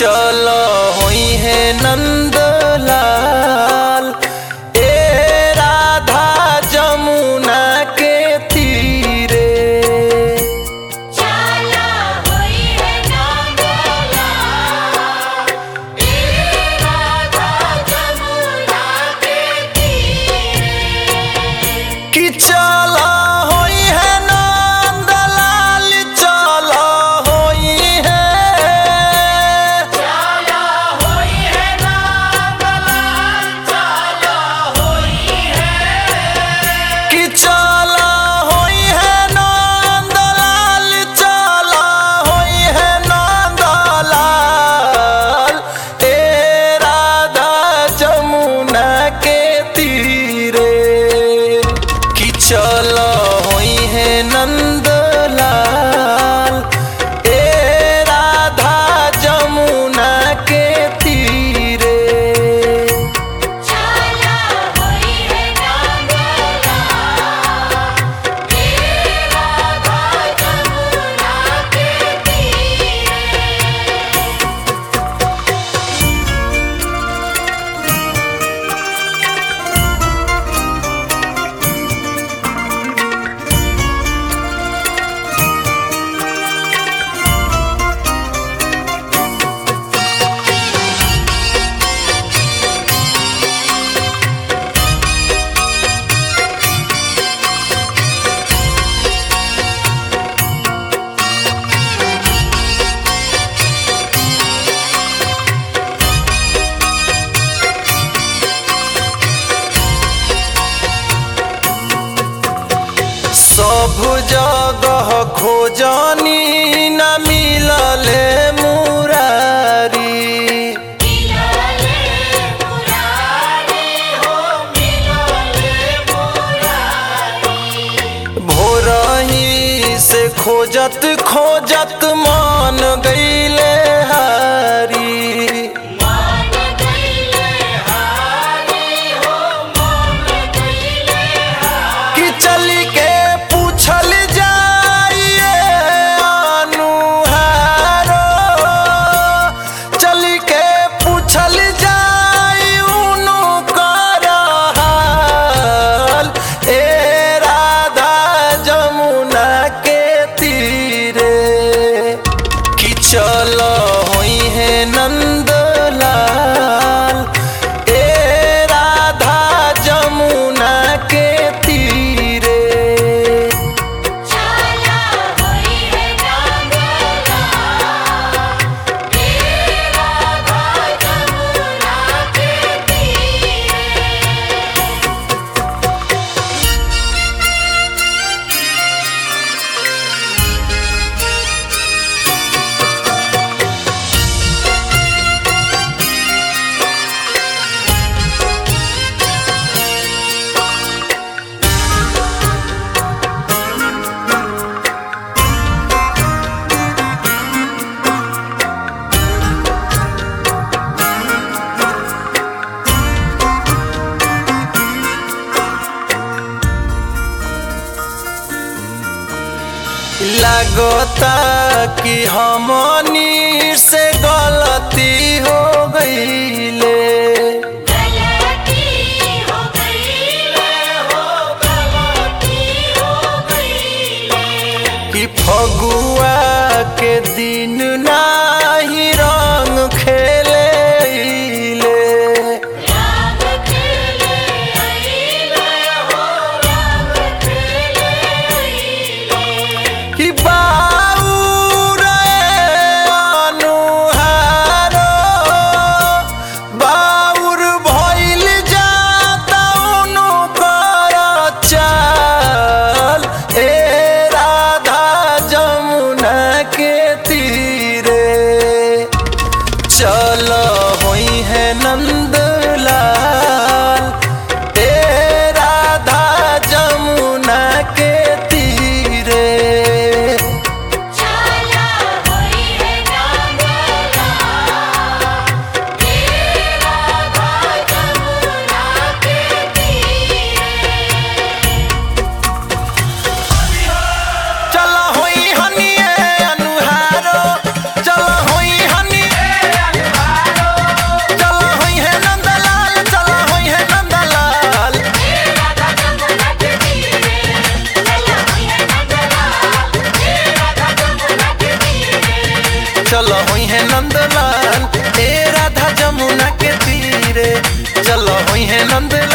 चल होई है नंदलाल ए राधा जमुना के तीरे चला होई है नंदला ए राधा जमुना के तीरे कि चल होई है नंदलाल चल होई है चला होई है नंदला चला होई है कि चला होई है नंदलाल चला होई है नंदलाल ए राधा जमुना के तीरे कि चला होई है नंदलाल ए राधा जमुना के तीरे चला होई है नंदला ए राधा जमुना के तीरे सब जगह खोजनी न मिलले मुरारी मिलले मुरारी हो मिलले मुरारी भोरही से खोजत खोजत मान गईले हारी मान गईले हारी हो मान गईले हारी कि चल के पूछल जाइए अनुहारो चल के पूछल जाई उनु कर हाल ए राधा जमुना के तीरे कि चल होई है नंदलाल ए राधा जमुना के तीरे चला होई है नंदला ए राधा जमुना के तीरे लगता कि हमनी से गलती हो गईले गलती हो गईले हो गलती हो गईले कि फगुआ के दिन नाही रंग खेले राम खेले आईले हो राम खेले आईले कि बाऊ रे नंद